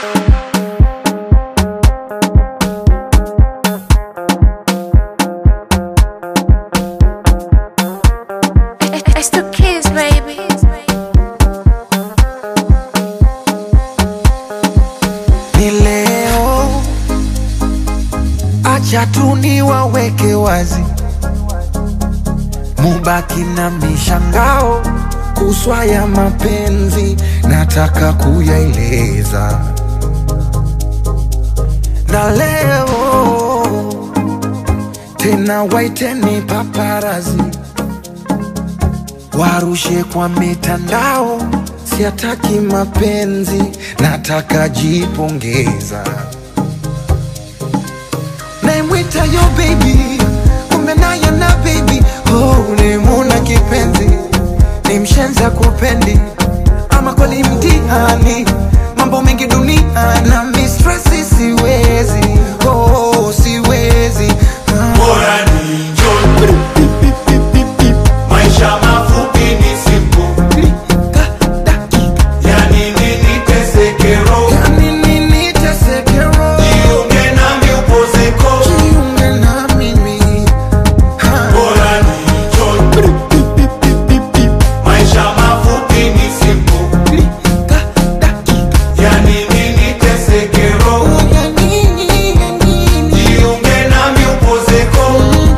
It's the kids, baby. ni leo, acha tu niwaweke wazi, mubaki na mishangao kuswa ya mapenzi, nataka kuyaeleza na leo tena, waiteni paparazi warushe kwa mitandao, siataki mapenzi, nataka jipongeza. Naimwita yo baby, kumbe naye na baby, oh, nimuna kipenzi, ni mshenza kupendi, ama kweli mtihani, mambo mengi dunia na mistresi, siwezi, oh, siwezi ah. Bora ni enjoy. Maisha mafupi ni simple. Yani nini teseke roho? Yani nini teseke roho? Jiunge nami upozeko. Jiunge na mimi. Ha. Bora ni enjoy. Maisha mafupi ni simple. Yani nini teseke roho? Ya nini, ya nini? Jiunge nami upozeko.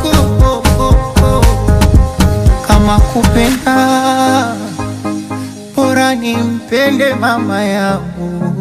kama kupenda bora nimpende mama yangu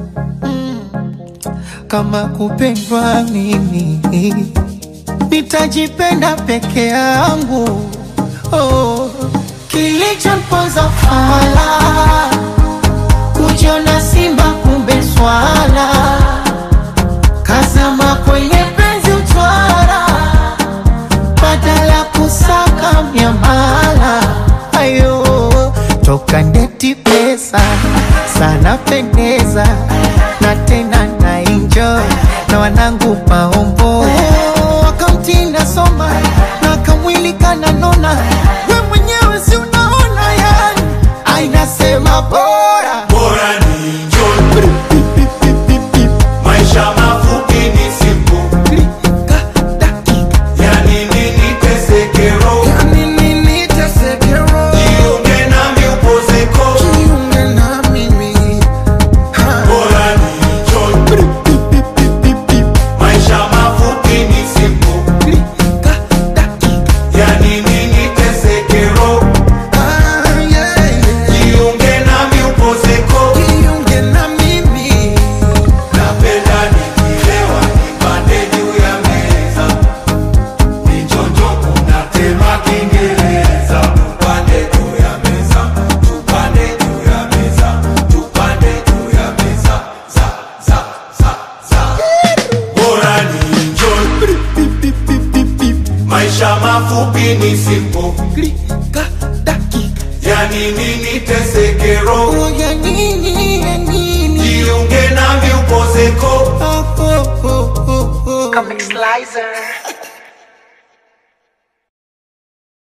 kama kupendwa mimi nitajipenda peke yangu oh. kilichomponza fala kujiona simba kumbe swala kazama kwenye penzi utwara badala kusaka miamala ayo toka ndeti pesa sana pendeza na tena na enjoy na wanangu maombo wakamtinda soma na kamwili kananona we mwenyewe si unaona yani ainasema bora Bora ni enjoy. Maisha mafupi ni simple. Yani nini teseke roho? Ya nini teseke roho? Jiunge nami upozeko. Jiunge na mimi. Ha. Bora ni enjoy. Maisha mafupi ni simple. Yani nini teseke roho? Ah, yeah, yeah. Jiunge nami upozeko. Jiunge na mimi. Napenda nikilewa nipande juu ya meza. Nichonjo kunatema Kiingereza. Tupande juu ya meza. Tupande juu ya meza. Tupande juu ya meza. Za, za, za, za. Bora ni enjoy. Maisha mafupi ni simple. Klika, dakika. Yani nini teseke roho? Oh, ya nini, ya nini? Jiunge nami upozeko. Oh, oh, oh, oh, oh. Comic Slicer.